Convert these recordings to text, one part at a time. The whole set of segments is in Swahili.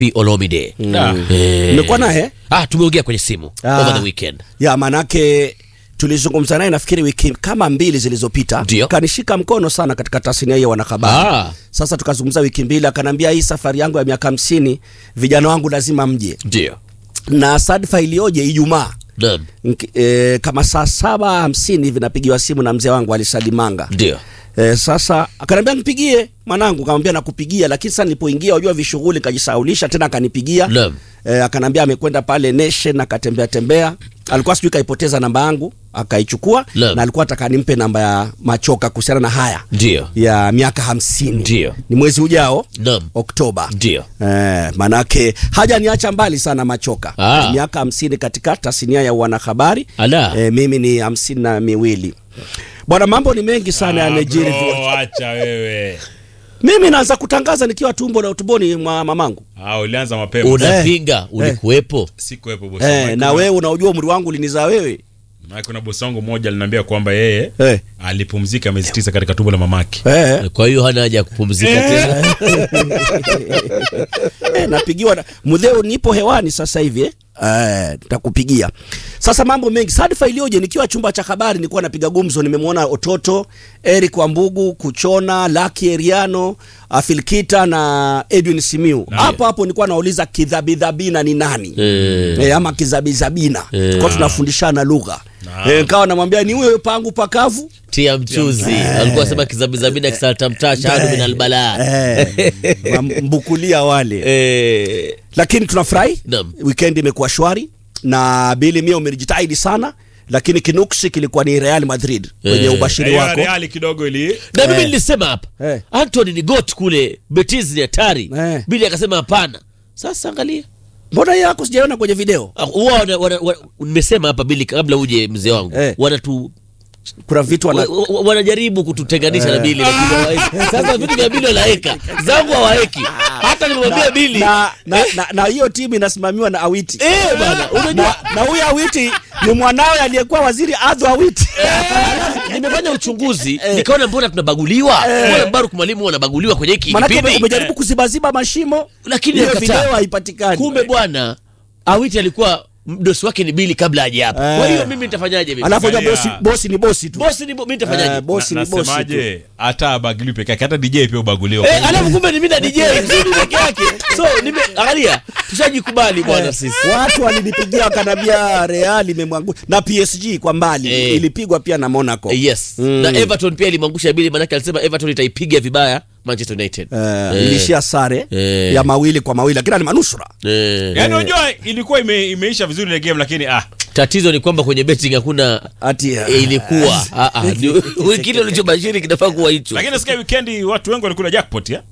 Olomide. Da. Eh. Umekuwa naye? Ah, tumeongea kwenye simu Ah. over the weekend. ya manake tulizungumza naye nafikiri wiki kama mbili zilizopita Ndio. kanishika mkono sana katika tasnia hii ya wanahabari Ah. sasa tukazungumza wiki mbili akanambia hii safari yangu ya miaka hamsini vijana wangu lazima mje Ndio. na sadfa iliyoje ijumaa Naam. Nki- e, kama saa saba hamsini hivi napigiwa simu na mzee wangu alisalimanga Ndio. E, sasa akaniambia nipigie mwanangu, kamwambia nakupigia, lakini sasa nilipoingia unajua vishughuli kajisaulisha tena, akanipigia Naam. e, akanambia amekwenda pale Nation akatembea tembea, alikuwa sijui kaipoteza namba yangu akaichukua, Naam. na alikuwa ataka nimpe namba ya Machoka kuhusiana na haya Ndio. ya miaka hamsini Ndio. ni mwezi ujao Naam. Oktoba. Ndio. Eh, manake hajaniacha mbali sana Machoka Ah. miaka hamsini katika tasnia ya wanahabari Ala. eh, mimi ni hamsini na miwili bwana, mambo ni mengi sana yamejiri. Bro, acha wewe. Mimi naanza kutangaza nikiwa tumbo la tumboni mwa mamangu Ah, ulianza mapema. Unapinga, ulikuwepo. Sikuwepo bosi. eh, wangu. na wewe unaujua umri wangu ulinizaa wewe Maana kuna bosi wangu mmoja aliniambia kwamba yeye eh, alipumzika miezi tisa katika tumbo la mamake. eh, Kwa hiyo hana haja ya kupumzika tena. eh, napigiwa na mudheo, nipo hewani sasa hivi eh. Eh, nitakupigia sasa. Mambo mengi sadfa iliyoje, nikiwa chumba cha habari nilikuwa napiga gumzo, nimemwona Ototo, Eric Wambugu, Kuchona, Lucky Eriano, Afilkita na Edwin Simiu. Na- Hapo hapo nilikuwa nauliza kidhabidhabina ni nani Eh. eh, ama kizabizabina Eh. kwa tunafundishana lugha Naam. eh, nikawa namwambia ni huyo pangu pakavu Tia mchuzi. Alikuwa sema kizabizabina kisalta mtasha hadu min albala. eh, mbukulia wale Eh. lakini tunafurahi Naam. weekend imekuwa shwari na bili mia umejitahidi sana lakini kinuksi kilikuwa ni Real Madrid kwenye Eh. ubashiri Hiyo wako Real kidogo ili Na mimi Eh. nilisema hapa Eh. Anthony ni got kule Betis ni hatari. Eh. Bili akasema hapana. Sasa angalia. mbona hiyo yako sijaiona kwenye video Ah, Huwa wana- wana- wana- nimesema hapa Bili kabla uje mzee wangu. Eh. Wanatu kuna vitu wana... wa- wa- wanajaribu kututenganisha na Bili lakini hawaeki. Sasa vitu vya Bili wanaweka. Zangu hawaeki. Hata nimemwambia Bili. na, na, na, na hiyo timu inasimamiwa na Awiti Eh bana, unajua na, na huyo Awiti ni mwanawe aliyekuwa waziri Adho Awiti nimefanya uchunguzi nikaona mbona tunabaguliwa mbona Baruk mwalimu wanabaguliwa kwenye hiki manake ume- kipindi umejaribu kuzibaziba mashimo Lakini hiyo alikataa. video haipatikani kumbe bwana Awiti alikuwa mdosi wake ni Bili kabla haja hapa Eh. kwa hiyo mimi nitafanyaje mimi alafu unajua Angalia. bosi, bosi ni bosi tu bosi ni bo- mimi nitafanyaje Eh, bosi na- ni bosi tu. nasemaje hata abagiliwi peke yake hata DJ pia ubaguliwa. Eh, alafu kumbe ni mimi na DJ mzuri peke yake so nime angalia tushajikubali bwana Eh, sisi watu walinipigia wakanambia Real imemwangusha na PSG kwa mbali Eh. ilipigwa pia na Monaco Eh, yes na Everton pia ilimwangusha Bili manake alisema Everton itaipiga vibaya Manchester United Eh, Eh. ilishia sare Eh. ya mawili kwa mawili lakini ni manusura Eh. Yaani unajua ilikuwa ime, imeisha vizuri ile game lakini ah tatizo ni kwamba kwenye betting hakuna ati Eh, ilikuwa Ah, ah, ni- kile ulichobashiri kinafaa kuwa hicho lakini nasikia weekend watu wengi walikula jackpot ya.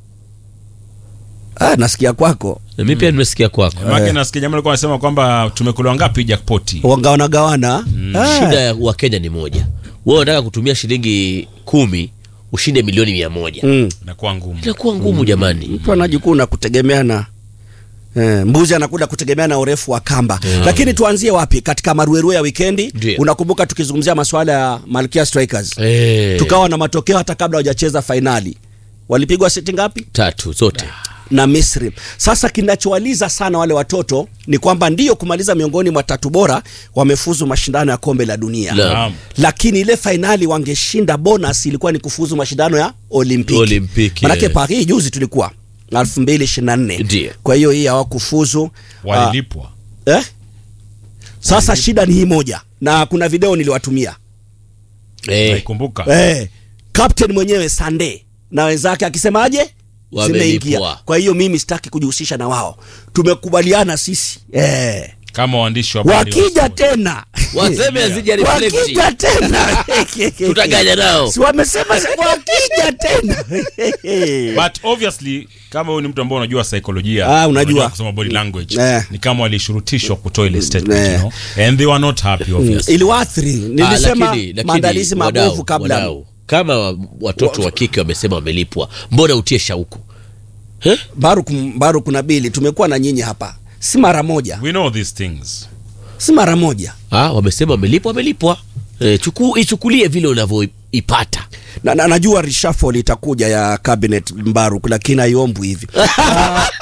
ah, nasikia kwako Na mimi pia nimesikia kwako Maana nasikia jamaa alikuwa anasema kwamba tumekula ngapi jackpot. wangawana gawana Ah, shida ya wakenya ni moja wewe unataka kutumia shilingi kumi ushinde milioni mia moja mm. Inakuwa ngumu. inakuwa ngumu jamani mtu anajikuna kutegemea na Eh, mbuzi anakuda kutegemea na urefu wa kamba lakini tuanzie wapi katika maruerue ya wikendi Ndio. unakumbuka tukizungumzia masuala ya Malkia Strikers Eh, tukawa na matokeo hata kabla hawajacheza fainali walipigwa seti ngapi tatu zote na Misri. Sasa kinachowaliza sana wale watoto ni kwamba ndiyo kumaliza miongoni mwa tatu bora wamefuzu mashindano ya kombe la dunia La. Naam. lakini ile fainali wangeshinda bonus ilikuwa ni kufuzu mashindano ya Olimpiki. Olimpiki, Manake eh. Paris juzi tulikuwa 2024. Ndiyo. Kwa hiyo hii hawakufuzu. Walilipwa. Ah, eh? Sasa shida ni hii moja na kuna video niliwatumia. eh, Naikumbuka. Eh, captain mwenyewe Sande na wenzake akisemaje? Wamelipwa. Zimeingia. Kwa hiyo mimi sitaki kujihusisha na wao. Tumekubaliana sisi. Eh. Kama waandishi wa habari. Wakija wa- tena. waseme azija reflect Wakija tena. tutaganya nao Si wamesema si wakija tena. But obviously kama wewe ni mtu ambaye unajua saikolojia, Ah, unajua. kusoma body language, Eh. ni kama walishurutishwa kutoa ile statement, Eh. you know, and they were not happy obviously. Iliwaathiri. Ah, Nilisema lakini- lakini maandalizi wadau, mabovu kabla. wadau, kama wa- watoto wa kike wamesema wamelipwa mbona utie shauku Eh? Baruk Baruk na Bili tumekuwa na nyinyi hapa. Si mara moja. We know these things. Si mara moja. ah, wamesema wamelipwa wamelipwa eh, chuku, ichukulie vile unavyoipata Na, na, najua reshuffle itakuja ya cabinet Mbaruk lakini haiombwi hivi.